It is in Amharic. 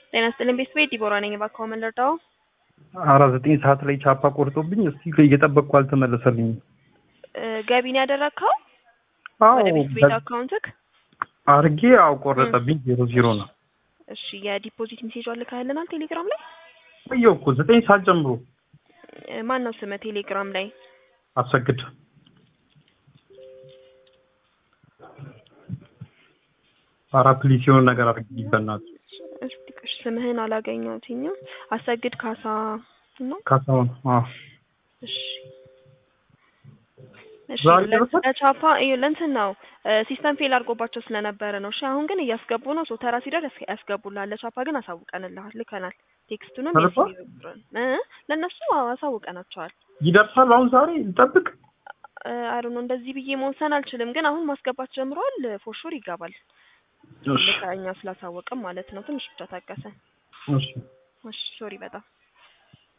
ጤና ይስጥልኝ ቤተሰቤ ዲቦራ ነኝ። እባክዎ ምን ልርዳዎ? አራ ዘጠኝ ሰዓት ላይ ቻፓ ቆርጦብኝ እስቲ እየጠበቅኩ አልተመለሰልኝም። እ ገቢ ነው ያደረግከው አዎ ወደ ቤት ቤት አካውንትክ? አርጌ አው ቆረጠብኝ። ዜሮ ዜሮ ነው እሺ የዲፖዚት ሜሴጅ ልከህልናል ቴሌግራም ላይ? ቆየሁ እኮ ዘጠኝ ሰዓት ጀምሮ እ ማን ነው ስምህ ቴሌግራም ላይ? አሰግድ አራት ሊሲዮን ነገር አድርጊ በእናትህ እስቲ ቆይ ስምህን አላገኘሁትኝም። አሰግድ ካሳ ነው? ካሳሁን አዎ እሺ እሺ ዛሬ ለ- ደረሰ? ለቻፓ እዩ ለእንትን ነው ሲስተም ፌል አድርጎባቸው ስለነበረ ነው። እሺ አሁን ግን እያስገቡ ነው። ሶ ተራ ሲደርስ ያስ- ያስገቡልሃል። ለቻፓ ግን አሳውቀንልሃል፣ ልከናል። ቴክስቱንም ተልኳል? የሲቪ ብሩን እ ለእነሱ አዎ አሳውቀናቸዋል። ይደርሳል አሁን ዛሬ ልጠብቅ አይ ነው እንደዚህ ብዬ መወሰን አልችልም፣ ግን አሁን ማስገባት ጀምረዋል። ፎርሹር ይገባል። እሺ ልካ እኛ ስላሳወቅም ማለት ነው። ትንሽ ብቻ ታገሰን። እሺ እሺ ሶሪ በጣም